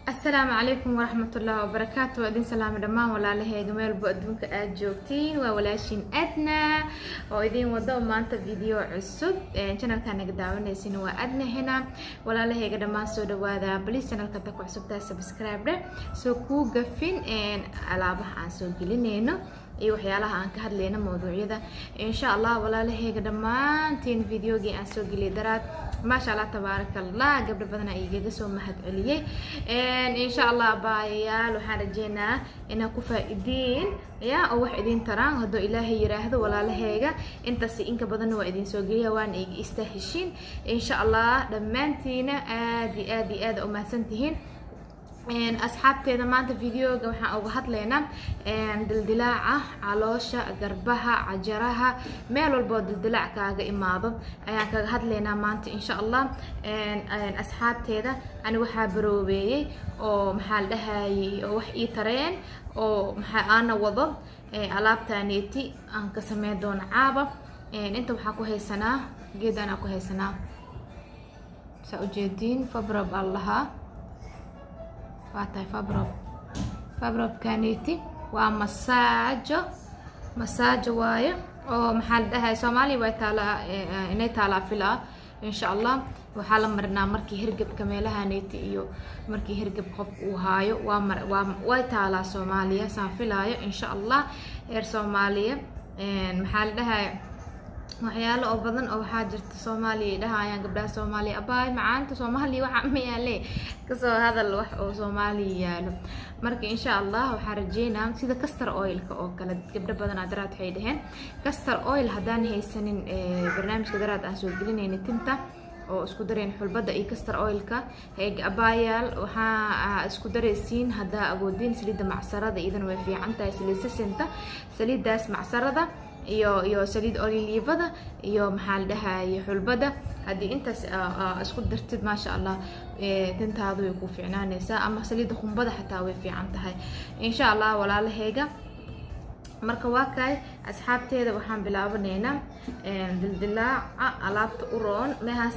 asalaamu calaykum waraxmatullaahi wabarakaatu waa idin salaamay dhammaan walaalahayga meelbo adduunka aada joogtiin waa walaashin adna oo idin wado maanta video cusub janalkaa naga daawanaysin waa adna hena walaalahayga dhammaan soo dhawaada baliis janalka ta ku cusubtaa subscribe dhe soo kuu gafin alaabaha aan soo gelinayno iyo waxyaalaha aan ka hadlayno mawduucyada insha allah walaalahayga dhammaantiin videogii aan soo geliyay daraad maasha allah tabaaraka allah gabdho badana igaga soo mahad celiyey insha allah baayayaal waxaan rajeynaa inaa ku faa-idiin ya oo wax idin taraan hadduu ilaahay yiraahdo walaalahayga intaas inka badanna waa idin soo geliya waana iga istaaheshiin insha allah dhammaantiina aad iyo aad iyo aad u mahadsantihiin asxaabteeda maanta videoga waxaan uga hadlaynaa dildilaaca caloosha garbaha cajaraha meel walboo dildilaac kaaga imaado ayaan kaga hadlaynaa maanta insha allah asxaabteeda ani waxaa baroobeeyey oo maxaa la dhahayay oo wax ii tareen oo maxaa aana wado alaabtaneeti aan ka sameyn doono caaba inta waxaa ku haysanaa geed anaa ku haysanaa saa ujeediin fabrob aan lahaa waa tahay fabrob fabrobkaneti waa masaajo masaajo waayo oo maxaa la dhahay soomaaliya way taalaa inay taalaa filaa insha allah waxaa la marinaa markii hergebka meelahaneti iyo markii hergeb qof uu haayo waa mar waa way taalaa soomaaliya saan filaayo insha allah reer soomaaliya maxaa la dhahay waxyaalo oo badan oo waxaa jirta soomaaliya dhahayaan gabdhaha soomaaliya abaay macaanta soomaaliya waxa mayaale kasoo hadal wax oo soomaaliya yaalo marka insha allah waxaa rajeynaa sida castor oilka oo kale gabdho badanaa daraad waxay dhaheen castor oil haddaan haysanin barnaamijka daraad aan soo gelinayna tinta oo isku dareen xulbada iyo castor oilka abaayaal waxaa isku daraysiin haddaa awoodiin saliidda macsarada iyadana way fiican tahay saliid sasinta saliiddaas macsarada iyo iyo saliid olilivada iyo maxaa la dhahaye xulbada haddii intaas isku dartid maasha allah tintaadu way ku fiicnaanaysaa ama saliidda qumbada xataa way fiican tahay insha allah walaalahayga marka waa kaay asxaabteeda waxaan bilaabanaynaa dildilaaca alaabta u roon mehaas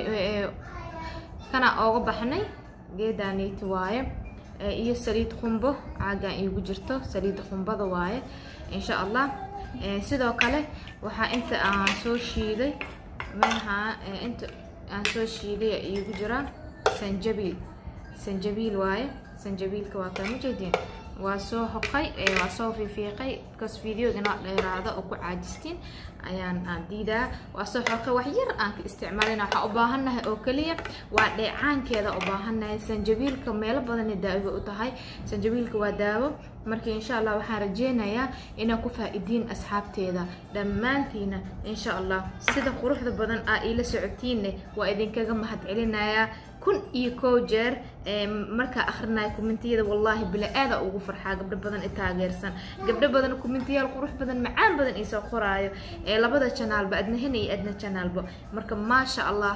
kana ooga baxnay geedaaniiti waaye iyo saliid qumbo caagaan iigu jirto saliidda qumbada waaye insha allah sidoo kale waxaa inta aan soo shiiday meha inta aan soo shiiday iigu jira sanjabiil sanjabiil waaye sanjabiilka waa kaa majeedin waa soo hoqay waa soo fiifiiqay because videoga inoo dheeraada oo ku caajistiin ayaan diidaa waa soo xoqay wax yar aan ka isticmaalina waxaa u baahannahay oo keliya waa dheecaankeeda u baahannahay sanjabiilka meelo badana daawo u tahay sanjabiilka waa daawo marka insha allah waxaan rajeynayaa inaa ku faa-idiin asxaabteeda dhammaantiina insha allah sida quruxda badan aa iila socotiinne waa idinkaga mahad celinayaa kun iyo kow jeer markaa akrinaya kommentiyada wallaahi bila aada ugu farxaa gabdho badan i taageersan gabdho badan kommentiyaal qurux badan macaan badan iisoo qoraayo ee labada janaalba adna hena iyo adna janaalba marka maasha allah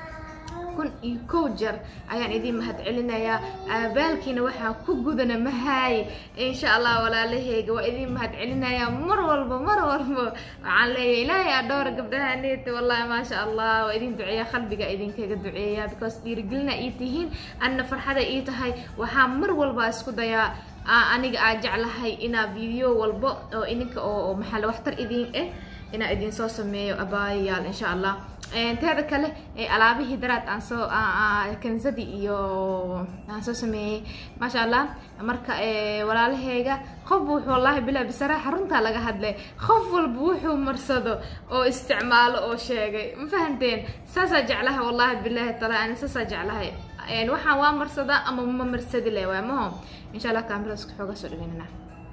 kun iyo kow jeer ayaan idiin mahad celinayaa aabaalkiina waxaa ku gudana mahaay insha allah walaalahayga waa idiin mahad celinayaa mar walba mar walba waxaan leeyahay ilaahay aa dhowra gabdhaha neeta wallahi maasha allah waa idin duceeya qalbiga idinkaga duceeya because dhiirigelina ii tihiin anna farxada ii tahay waxaa mar walba isku dayaa aniga aa jeclahay inaa video walbo oo ininka oo maxaa waxtar idiin eh inaa idin soo sameeyo abaayayaal insha allah teeda kale alaabihii daraad aan soo kanzadi iyo aan soo sameeyey maasha allah marka walaalahayga qof wuxuu wallaahi bilaa bisaraaxa runtaa laga hadlay qof walba wuxuu marsado oo isticmaalo oo sheegay ma fahanteen saasaa jeclaha wallaahi bilaahi tala ani saasaa jeclahay waxaan waa marsadaa ama ma marsadi le waay maho insha allah kaamiraska xooga soo dhaweynana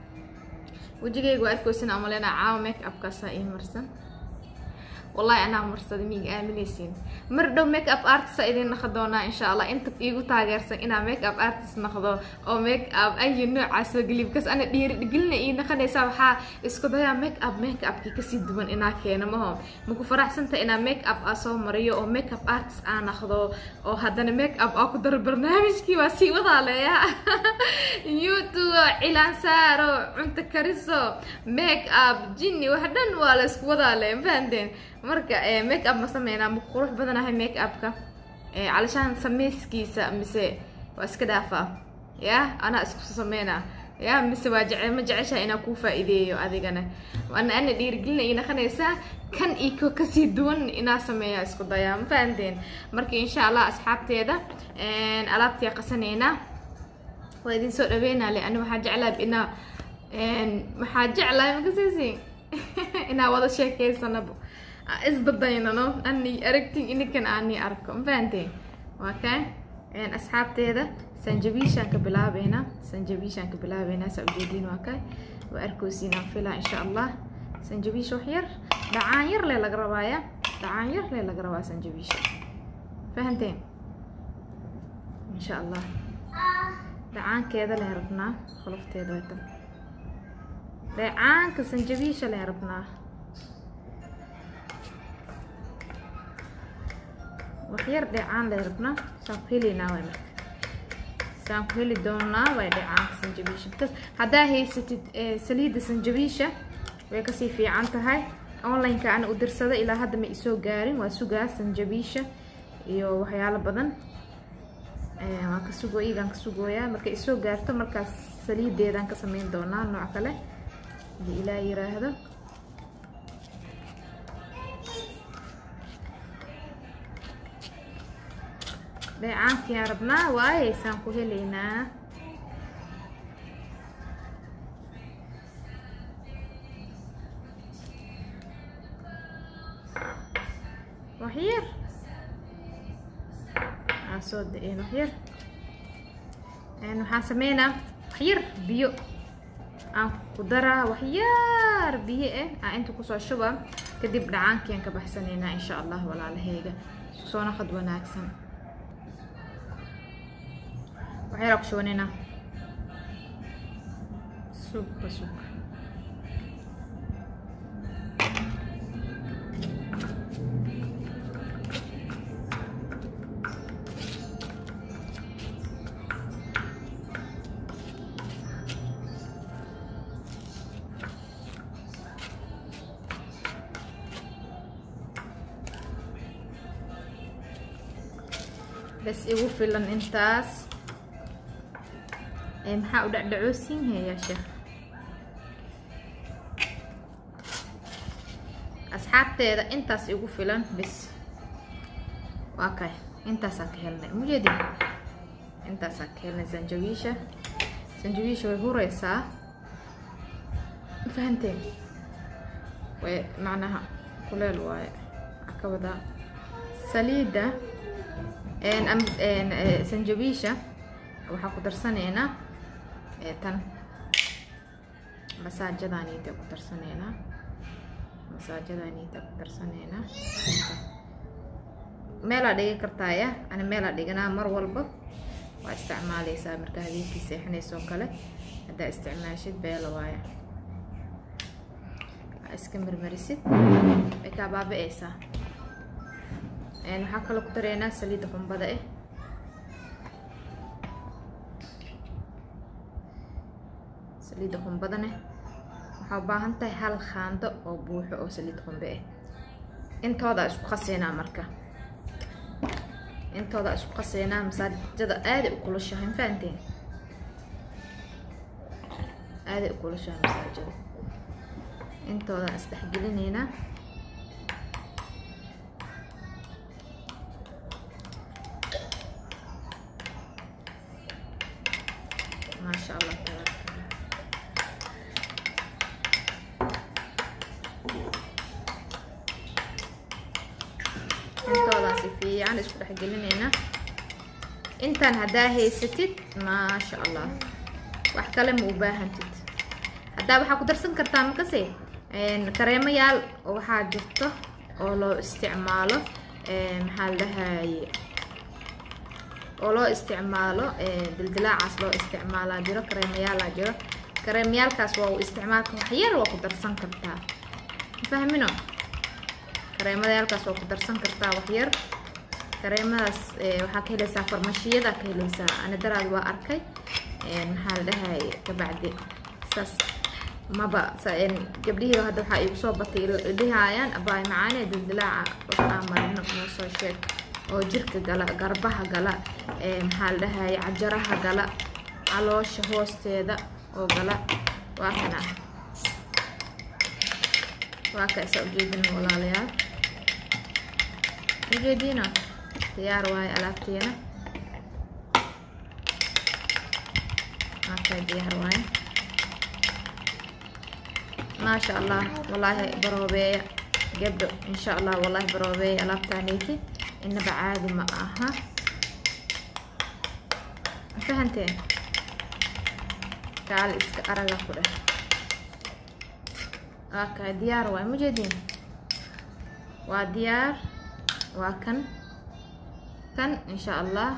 wejigayga waa arkeysin amalena caawa make upkaasaa ii marsan wallahi anaa marsada miiga aaminaysiin mar dhow make up artista idin naqo doonaa insha allah inta iigu taageersan inaa make up artist naqdo oo make up ayi noocaa soo geliy bkas ana dhiirigelina ii naqanaysaa waxaa isku dayaa make up make upkii kasii duwan inaa keeno maho maku faraxsanta inaa make up aa soo mariyo oo make up artist aa naqdo oo haddana make up aa ku daro barnaamijkii waa sii wadaaleeya youtube cilaan saaro cunto kariso make up jinni wax dhan waa la isku wadaale mafahanteen marka make up ma sameynaa ma qurux badanahay make upka calashaan sameyskiisa mise waa iska dhaafaa ya anaa isku sameynaa ya mise waa jece ma jeceshaha inaa kuu faa-iideeyo adigana ana ana dhiirigelina ii naqanaysaa kan iyo kasii duwan inaa sameeyaa isku dayaa ma fahanteen marka insha allah asxaabteeda alaabtii qasaneynaa waa idin soo dhaweynaa le ani waxaa jeclaa inaa maxaa jeclaa makasisi inaa wada sheekeysanaba isdadaynano ani aragtin ininkan ani arko ma fahanteen waa kaa asxaabteeda sanjabiishaan ka bilaabeynaa sanjabiishaan ka bilaabeynaa saa ujeediin waa kay waa arkoosiinaan filaa insha allah sanjabiisha wax yar dhacaan yar le laga rabaaya dhacaan yar le laga rabaa sanjabiisha fahanteen insha allah dhacaankeeda leen rabnaa qolofteeda way tan dhacaanka sanjabiisha leen rabnaa wax yar dhecaan leen rabnaa saan ku helaynaa way marka saan ku heli doonaa way dhacaanka sanjabiisha bas haddaa haysatid saliidda sanjabiisha way kasii fiican tahay online-ka ana u dirsada ilaa hadda ma isoo gaarin waa sugaa sanjabiisha iyo waxyaalo badan waan ka sugo iyagaan ka sugooyaa markay isoo gaarto markaas saliideedaan ka sameyn doonaa nooc kale hadii ilaa yiraahdo dheecaankiaan rabnaa waaye saan ku helaynaa waxyar aan soo da-een waxyar waxaan sameynaa waxyar biyo aan ku daraa waxyaar biyo ah aan inta kusoo shuba kadib dhacaankiaan ka baxsanaynaa insha allah walaalaheyga soo naqad wanaagsan waxyaraa ku shubaneynaa suuqa suuqa bas igu filan intaas maxaa u dhacdhacoosiin heeyaa sheekh asxaabteeda intaas igu filan bis waa kay intaasaan ka helnay mujeedi intaasaan ka helnay sanjabiisha sanjabiisha way hureysaa fahanteen way macnaha kuleel waaye ka wadaa saliidda sanjabiisha waxaa ku darsanaynaa tan masaajadaaniita ku darsanaynaa masaajadaaniita ku darsanaynaa meelaa dhigi kartaaya ani meelaa dhiganaa mar walba waa isticmaaleysaa marka habeenkii seexanaysoo kale haddaa isticmaashid beela waaya iska marmarisid way kaa baaba-eysaa waxaa kaloo ku dareynaa saliidda qumbada ah saliidda qumbadane waxaa u baahan tahay hal khaando oo buuxo oo saliid qumbe ah intoodaa isku qaseynaa marka intoodaa isku qaseynaa masaajada aaday u kulushahay ma fahanteen aaday u kulushahay masaajada intoodaan isdhexgelineynaa maasha allah tabaaraka intoodaa si fiican isku dhexgelineynaa intaan haddaa haysatid maasha allah wax kale ma u baahantid haddaa waxaa ku darsan kartaa makase kareemayaal waxaa jirto oo loo isticmaalo maxaa la dhahaye oo loo isticmaalo dildilaacaas loo isticmaalaa jiro kareemayaalaa jiro kareemayaalkaas waa u isticmaalka waxyar waa ku darsan kartaa mafahmino kareemayaalkaas waa ku darsan kartaa waxyar kareemadaas waxaa ka helaysaa farmashiyada ka helaysaa ani daraad waa arkay maxaa la dhahaye kabacdi saas maba gabdhihii hadda waxaa igu soo batay dhihayaan abaay macaane dildilaaca wax aan marino noo soo sheeg oo jirka gala garbaha gala maxaa la dhahaye cajaraha gala caloosha hoosteeda oo gala waa kana waa ka isa ujeedin walaalayaal ujeediina diyaar waaye alaabteena waa ka diyaar waaye maasha allah wallaahi baroobeeya gabdho insha allah wallaahi baroobeeya alaabtaaniti inaba caadi ma aha fahanteen kaale iska araga ku dheh waa kaa diyaar waay mujeediin waa diyaar waa kan kan insha allah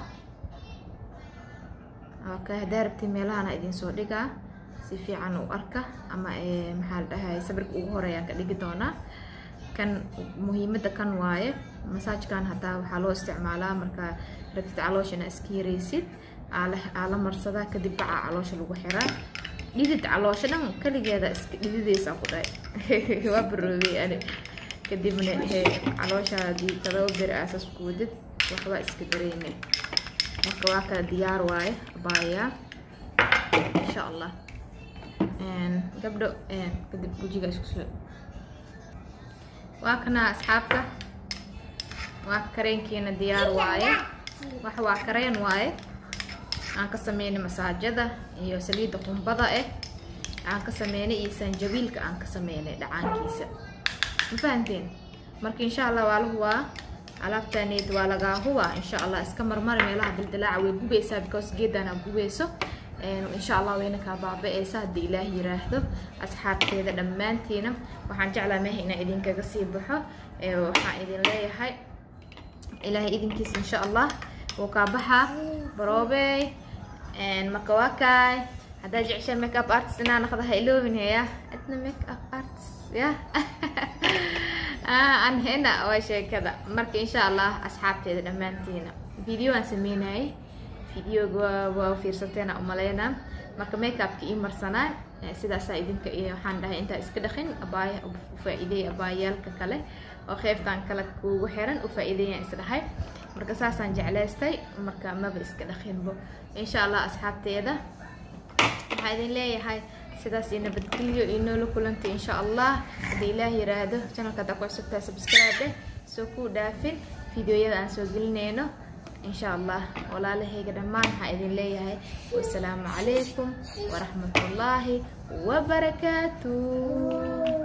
waa ka haddaa rabti meelahana idin soo dhigaa si fiican u arka ama maxaa la dhahay sabirka ugu horeeyaan ka dhigi doonaa kan muhiimadda kan waaye masaajkan hataa waxaa loo isticmaalaa markaa rabtid calooshana iska yaraysid aa la marsadaa kadib bacaa caloosha lagu xiraa dhidid caloosha dhan kaligeeda iska dhidideysaa ku dhahay waa baroobey ani kadibna calooshaadii todoba beri aasas ku wadid waxbaa iska dareyne marka waa kala diyaar waaye abaayaa insha allah gabdho kadib wejiga isku soo waa kana asxaabta waa kareenkiina diyaar waaye wax waa kareen waaye aan ka sameynay masaajada iyo saliidda qumbada eh aan ka sameynay iyo sanjabiilka aan ka sameynay dhacaankiisa ma fahanteen marka insha allah waa la hubaa alaabtaneed waa lagaa hubaa insha allah iska marmari meelaha dildilaaca way gubaysaa because geedana gubayso insha allah wayna kaa baaba-eysa haddii ilaah yiraahdo asxaabteeda dhammaantiina waxaan jeclaa meha inaan idinkaga sii baxo waxaan idin leeyahay ilaahay idinkiisa insha allah wuu kaa baxaa baroobey marka waa kaay haddaa jeceshaan make up artist inaa naqda ha iloobin heya adna make up artist ya aan hena waa sheekada marka insha allah asxaabteeda dhammaantiina video aan sameynayay videoga waa fiirsateena umaleynaa marka makeupka ii marsanaa sidaasaa idinka iyo waxaan dhahay intaa iska dhaqin abaaya ufaa-ideey abaayaalka kale oo qeybtan kale kuugu xiran ufaa-ideeyaan isdhahay marka saasaan jeclaystay marka maba iska dhaqinbo insha allah asxaabteeda waxaa idin leeyahay sidaas iyo nabadgelyo iyo noola kulantay insha allah haddii ilaah yiraahdo channelka haddaa ku cusubtaa subscribe soo kuu dhaafin videoyada aan soo gelinayno إن شاء الله ولا لهيك دمان حايدين ليهي والسلام عليكم ورحمة الله وبركاته